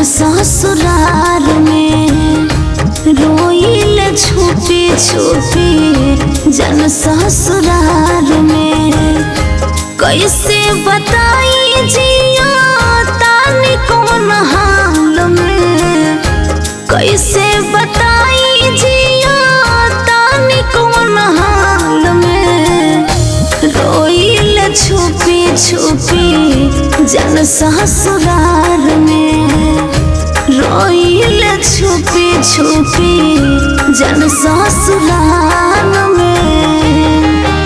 ससुरार में रोइल छुपी छुपी जन ससुरार में कैसे बताई जिया तानी कौन हाल में कैसे बताई जिया तानी कौन हाल में रोइल छुपी छुपी जन ससुरार में रोइल छुपी छुपी जन ससुराल में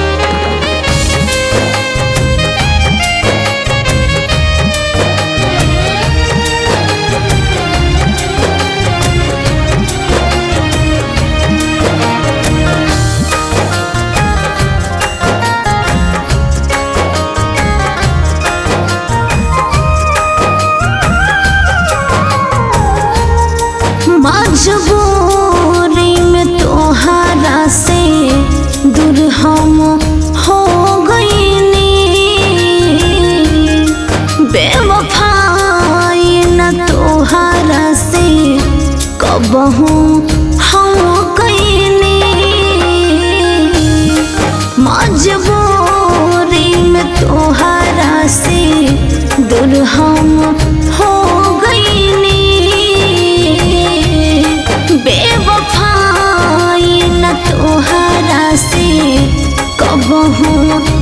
मजबूरी में तोहरा से दूर हम हो गईनी बेवफाई न तोहरा से कबहू हम गईनी मजबूरी में तोहरा से दूर हम हो गईनी बेवफाई न तोहरा से कबहू